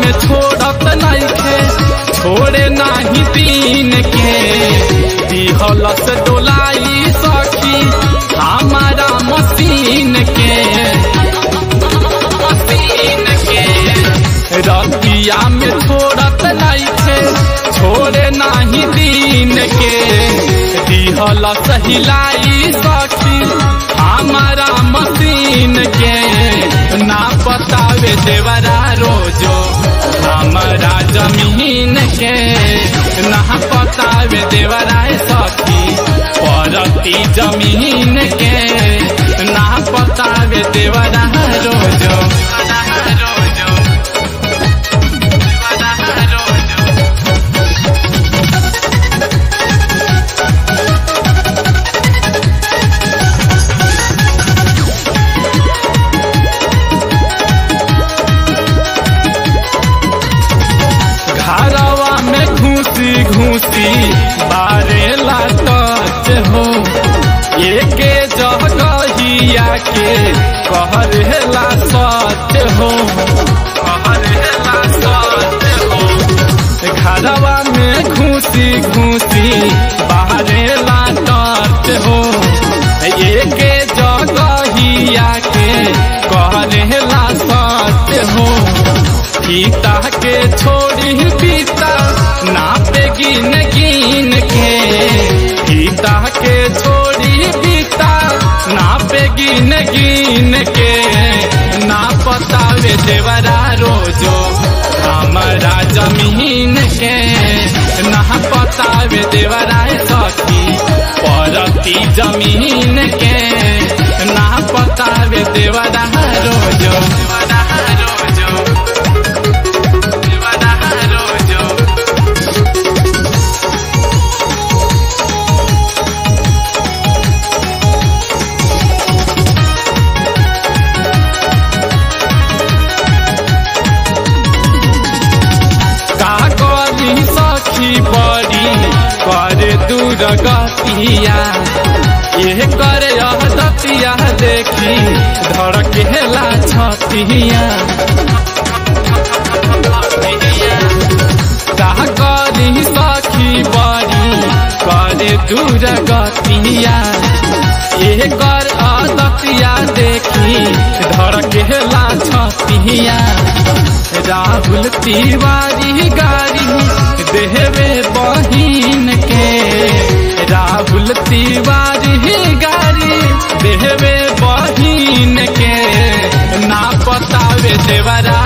में छोड़त नइखे छोड़े नाही दिन के दिहलस डोलाई सखी हमारा मशीन के मशीन के रतिया में छोड़त नइखे छोड़े नाही दिन के दिहलस हिलाई सखी हमारा मशीन के ना बतावे देवरा रोजो हमारा जमीन के ना बतावे देवरा सखी परती जमीन के ना बतावे देवरा रोजो रोजो रोजो घरवा में घूसी घूसी बारे लाटत हो एके जगहिया के कहरेला सत्य हो कहरेला सत्य हो घरवा में घूसी घूसी बारे लाटत हो एके जगहिया के कहरेला सत्य हो पिता के छोड़ी पिता नापे गिन गिन के पिता के छोड़ी पिता नापे गिन गिन के ना पतावे देवरा रोजो हमारा जमीन के ना पतावे देवरा सखी परती जमीन के ना पतावे देवरा रोजो देवरा रोजो कागली सखी बड़ी करे दूर गतिया ये करे दतिया देखी धड़केला छतिया कागली सखी बड़ी करे दूर गतिया ये कर दतिया देखी धड़केला छतिया राहुल तिवारी गाड़ी देवे बहिन के राहुल तिवारी गाड़ी देवे बहिन के ना पतावे देवरा